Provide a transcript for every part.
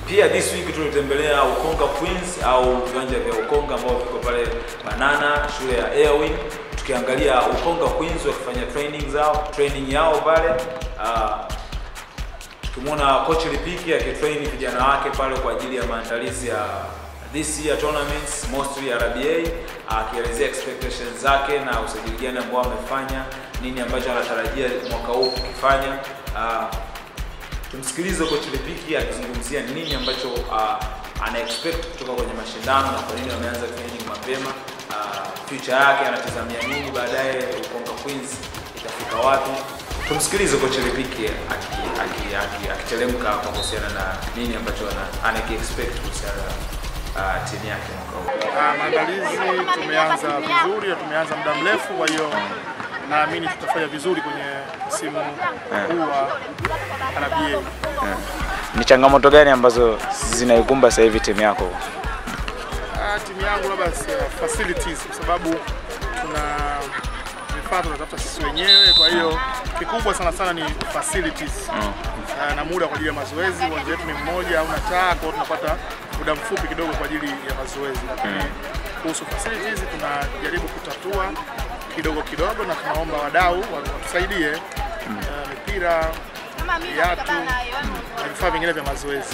pia this week tulitembelea Ukonga Queens au viwanja vya Ukonga ambao viko pale Banana, shule ya Airwin, tukiangalia Ukonga Queens wakifanya training zao training yao pale uh, tukimwona coach Lipiki akitrain vijana wake pale kwa ajili ya maandalizi ya this year tournaments mostly RBA, akielezea expectations zake na usajili gani ambao amefanya, nini ambacho anatarajia mwaka huu kukifanya. Uh, tumsikilize coach Lipiki akizungumzia nini ambacho uh, ana expect kutoka kwenye mashindano na kwa nini wameanza training mapema. Uh, future yake anatazamia nini baadaye, Ukonga Queens itafika wapi? Tumsikilize coach Lipiki akiteremka aki, aki, akiteremka kwa kuhusiana na nini ambacho ana- anaki expect kuhusiana na uh, timu yake mwaka huu. Ah, maandalizi tumeanza vizuri na tumeanza muda mrefu, kwa hiyo naamini tutafanya vizuri kwenye msimu huu wa RBA. Ni changamoto gani ambazo zinaikumba sasa hivi timu yako? Ah, timu yangu labda si- facilities kwa sababu tuna vifaa tunatafuta sisi wenyewe, kwa hiyo kikubwa sana sana ni facilities Ah, na muda kwa ajili ya mazoezi. Uwanja wetu ni mmoja, hauna taa, kwa hiyo tunapata muda mfupi kidogo kwa ajili ya mazoezi, lakini kuhusu facilities tunajaribu kutatua kidogo kidogo, na tunaomba wadau watusaidie ah, mipira, viatu na vifaa vingine vya mazoezi.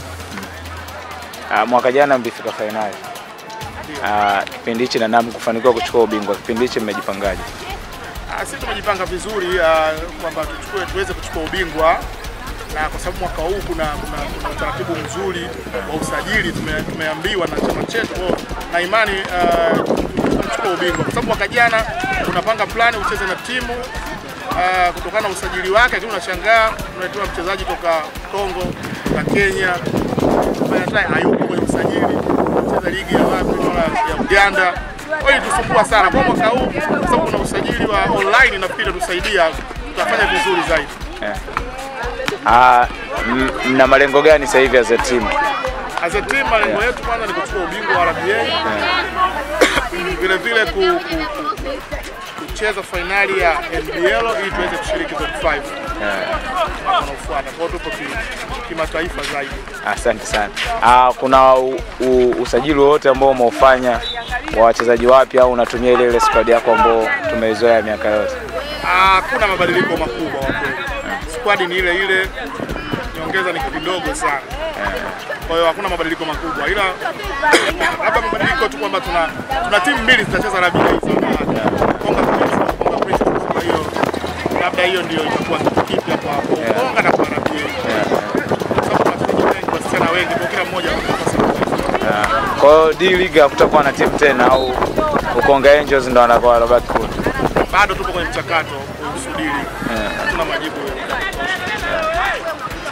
Uh, mwaka jana mlifika fainali uh, kipindi hichi na NAM kufanikiwa kuchukua ubingwa. Kipindi hichi mmejipangaje? Ah, Sisi tumejipanga vizuri ah, kwamba tuchukue tuweze kuchukua ubingwa na kwa sababu mwaka huu kuna, kuna, kuna utaratibu mzuri wa usajili tume, tumeambiwa na chama chetu kwa hiyo na imani ah, tutachukua ubingwa kwa sababu mwaka jana unapanga plani ucheze na timu ah, kutokana na usajili wake, lakini unashangaa unaletewa mchezaji toka Kongo na Kenya ambaye hata hayupo kwenye usajili, cheza ligi ya wapi naona ya Uganda. Kwa hiyo tusumbua sana kwa mwaka huu, kwa sababu kuna usajili wa online, nafikiri utatusaidia, tutafanya vizuri zaidi. Uh, m- mna malengo gani sasa hivi as a team? As a team malengo yetu kwanza ni kuchukua ubingwa wa RBA, vile vile ku, ku, ku, kucheza fainali ya NBL ili tuweze kushiriki top 5 mwaka unaofuata. Kwa hiyo tupo ki- kimataifa zaidi. Asante sana. Uh, kuna u, u, usajili wowote ambao umeufanya wa wachezaji wapya au unatumia ile ile squad yako ambao tumeizoea miaka yote? Hakuna mabadiliko makubwa kwa kweli. Squad ni ile ile, nyongeza ni kidogo sana. Kwa hiyo hakuna mabadiliko makubwa, ila labda mabadiliko tu kwamba tuna tuna timu mbili zitacheza RBA za wanawake, Konga Queens na Konga Princess. Kwa hiyo labda hiyo ndio itakuwa kitu kipya kwa kwa Konga na kwa RBA, kwa sababu tuna wachezaji wengi, wasichana wengi, kwa kila mmoja ana nafasi ya kucheza. Kwa hiyo D League hakutakuwa na timu tena au Ukonga Angels ndo wanakuwa wanabaki kule? Bado tupo kwenye mchakato kuhusu dili, hatuna majibu ya kutosha.